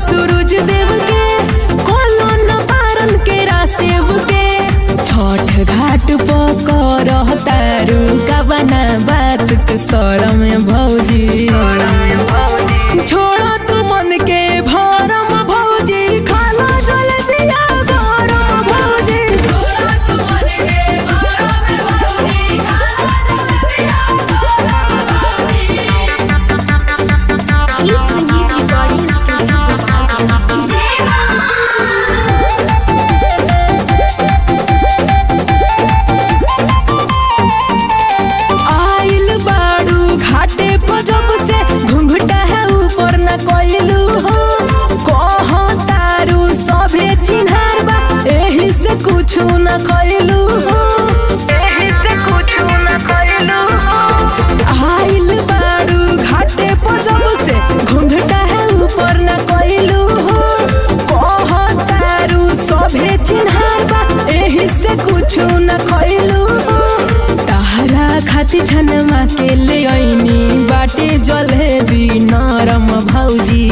सूरज देव के कोलो न पारन के रासेव के छठ घाट पकर तारू का बना बात के सर में भौजी छोड़ा तू मन के भरम भौजी खाला जल बिया गरम भौजी छोड़ा तू मन के भरम भौजी खाला जल बिया गीत संगीत रिकॉर्डिंग स्टूडियो आइल बाड़ू घाटे पर जब से घुंघटा है ऊपर न कोइलू हो कहो तारू सभे चिन्हार बा एही से कुछ न कोइलू हो एही से कुछ न कोइलू हो आइल बाड़ू घाटे पर जब से घुंघटा है ऊपर न कोइलू हो कहो तारू सभे चिन्हार बा एही से कुछ न कोइलू हो तहरा खाती छनमा के ले ऐनी बाटे जलेबी नरम भौजी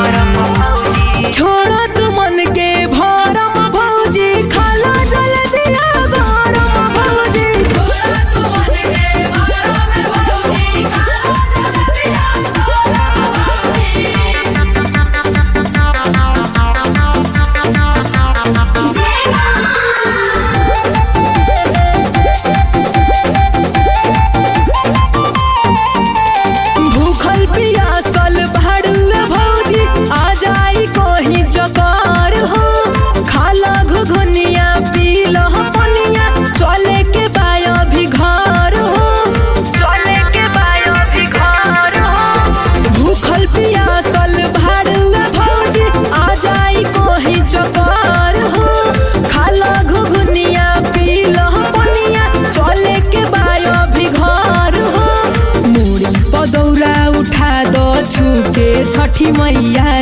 छोड़ तू मन के भरम भौजी खाला जलेबिया गरम भौजी छोड़ तू मन के भरम भौजी खाला जलेबिया गरम भूखल पियासल भाड़ुए भौजी आ जाई कहीं जकार हो खाला घुघुनिया पीला पनिया चले के बाया भी घर हो चले के बाया भी घर हो भूखल पियासल भाड़ुए भौजी आ जाई कहीं जकार हो खाला घुघुनिया पीला पनिया चले के बाया भी घर हो मुड़ी पदौरा उठा दो छुके छठी मैया